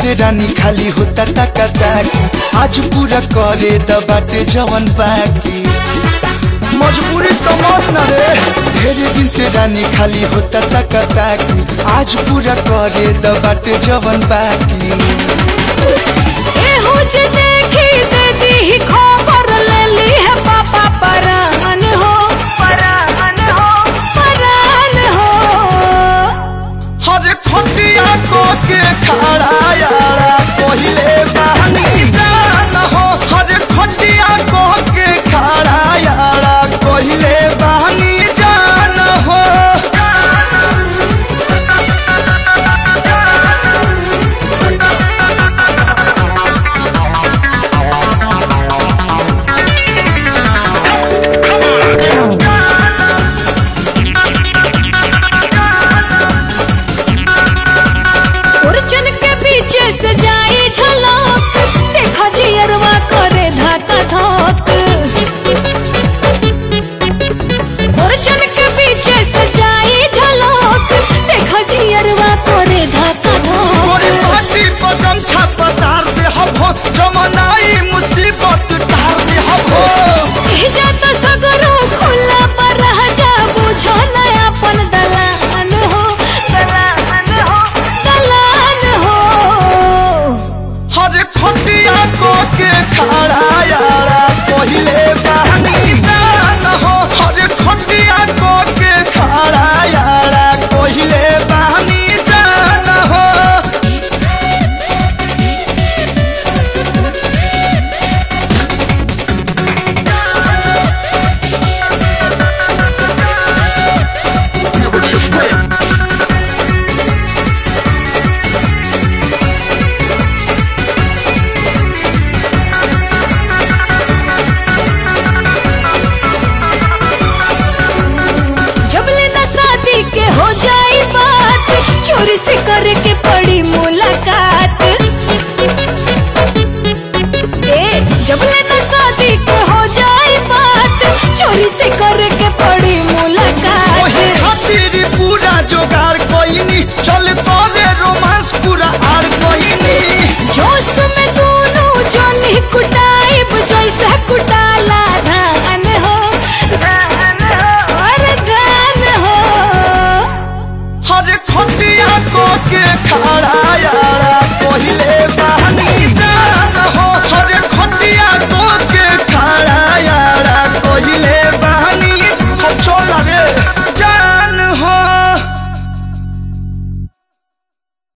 से रानी खाली होता टका ताकी आज पूरा करे द बाटे जवन बाकी मजबूरी समझ न रे ढेरे दिन से रानी खाली होता टका ताकी आज पूरा करे द बाटे जवन बाकी एहो जे देखी दे दी